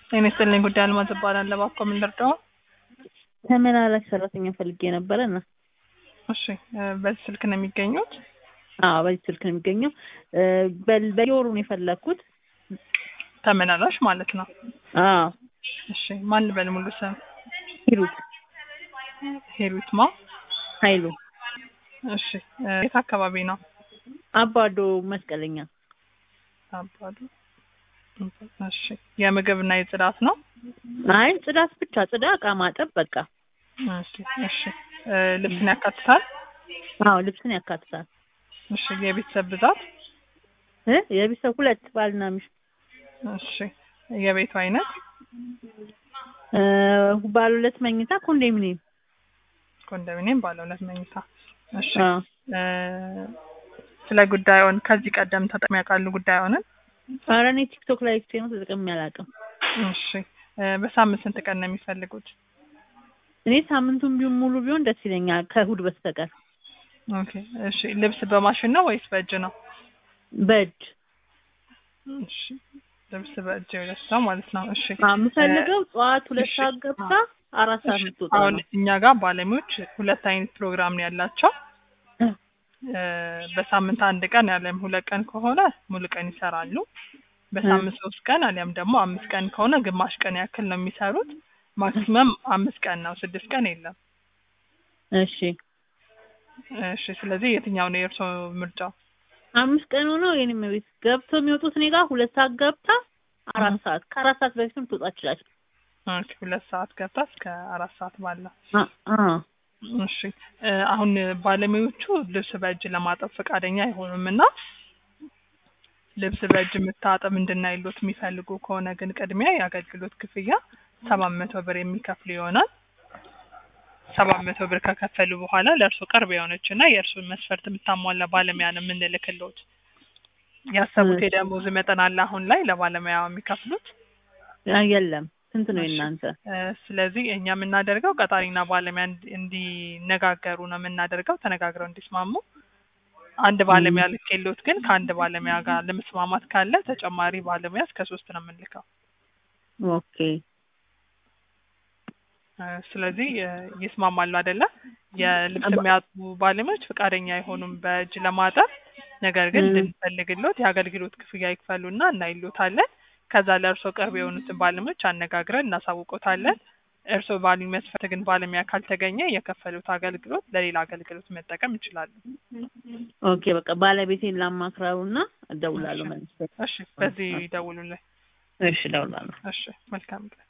ጤና ይስጥልኝ ጉዳይ አልማዝ እባላለሁ። እባክዎ ምን ልርዳዎ? ተመላላሽ ሰራተኛ ፈልጌ ነበረ እና እሺ እ በዚህ ስልክ ነው የሚገኙት? አዎ በዚህ ስልክ ነው የሚገኘው። እ በ- በየወሩ ነው የፈለግኩት። ተመላላሽ ማለት ነው። አዎ እሺ ማን ልበል ሙሉ ስም? ሂሩት ሄሩት ማ? ኃይሉ እሺ እ የት አካባቢ ነው? አባዶ መስቀለኛ። አባዱ። እሺ የምግብ እና የጽዳት ነው? አይ ጽዳት ብቻ ጽዳ፣ እቃ ማጠብ በቃ። እሺ እሺ እ ልብስን ያካትታል? አዎ ልብስን ያካትታል። እሺ የቤተሰብ ብዛት? እ የቤተሰብ ሁለት ባልና ሚስት እሺ የቤቱ አይነት? እ ባለ ሁለት መኝታ ኮንዶሚኒየም። ኮንዶሚኒየም ባለ ሁለት መኝታ። እሺ አዎ እ ስለ ጉዳዩን ከዚህ ቀደም ተጠቅመው ያውቃሉ ጉዳዩንን? ኧረ እኔ ቲክቶክ ላይ አይቼ ነው ተጠቅሜ አላውቅም። እሺ እ በሳምንት ስንት ቀን ነው የሚፈልጉት? እኔ ሳምንቱን ቢሆን ሙሉ ቢሆን ደስ ይለኛል ከእሑድ በስተቀር። ኦኬ እሺ ልብስ በማሽን ነው ወይስ በእጅ ነው? በእጅ እሺ ልብስ በእጅ የሁለት ሰው ማለት ነው። እሺ አዎ የምፈልገው ጠዋት ሁለት እሺ። ሰዓት ገብታ አራት ሰዓት እሺ የምትወጣ አሁን ነው። እኛ ጋር ባለሙያዎች ሁለት አይነት ፕሮግራም ነው ያላቸው። እ እ በሳምንት አንድ ቀን አሊያም ሁለት ቀን ከሆነ ሙሉ ቀን ይሰራሉ። በሳምንት ሶስት ቀን አሊያም ደግሞ አምስት ቀን ከሆነ ግማሽ ቀን ያክል ነው የሚሰሩት። ማክሲመም አምስት ቀን ነው፣ ስድስት ቀን የለም። እሺ እሺ ስለዚህ የትኛው ነው የእርስዎ ምርጫው? አምስት ቀን ሆኖ የኔም ቤት ገብቶ የሚወጡት እኔ ጋር ሁለት ሰዓት ገብታ አራት እህ። ሰዓት ከአራት ሰዓት በፊትም ትወጣ ትችላለች። ኦኬ ሁለት ሰዓት ገብታ እስከ አራት ሰዓት ባለው አ አ እሺ እ አሁን ባለሙያዎቹ ልብስ በእጅ ለማጠብ ፈቃደኛ አይሆኑም እና ልብስ በእጅ የምታጠብ እንድናይሎት የሚፈልጉ ከሆነ ግን ቅድሚያ የአገልግሎት ክፍያ ሰባት መቶ ብር የሚከፍሉ ይሆናል። ሰባት መቶ ብር ከከፈሉ በኋላ ለእርሱ ቅርብ የሆነች እና የእርሱን መስፈርት የምታሟላ ባለሙያ ነው የምንልክሎት። ያሰቡት እሺ። የደሞዝ መጠን አለ አሁን ላይ ለባለሙያ የሚከፍሉት? አ የለም ስንት ነው እሺ። የእናንተ? እ ስለዚህ እኛ የምናደርገው ቀጣሪና ባለሙያ እንዲ- እንዲነጋገሩ ነው የምናደርገው፣ ተነጋግረው እንዲስማሙ። አንድ ባለሙያ ልኬሎት ግን ከአንድ ባለሙያ ጋር ለመስማማት ካለ ተጨማሪ ባለሙያ እስከ ሶስት ነው የምንልከው። ኦኬ እ ስለዚህ እ ይስማማሉ አይደለ? የልብስ አባ- የሚያጥቡ ባለሙያዎች ፈቃደኛ አይሆኑም በእጅ ለማጠብ። ነገር ግን እ እንድንፈልግሎት የአገልግሎት ክፍያ ይክፈሉና እናይሎታለን። ከዛ ለእርሶ ቅርብ የሆኑትን ባለሙያዎች አነጋግረን እናሳውቆታለን። እርሶ ባሉኝ መስፈርት ግን ባለሙያ ካልተገኘ የከፈሉት አገልግሎት ለሌላ አገልግሎት መጠቀም ይችላሉ። ኦኬ በቃ ባለቤቴን ላማክረውና እደውላለሁ መልሼ። እሺ በዚህ ይደውሉልን። እሺ እደውላለሁ። እሺ መልካም ቀን።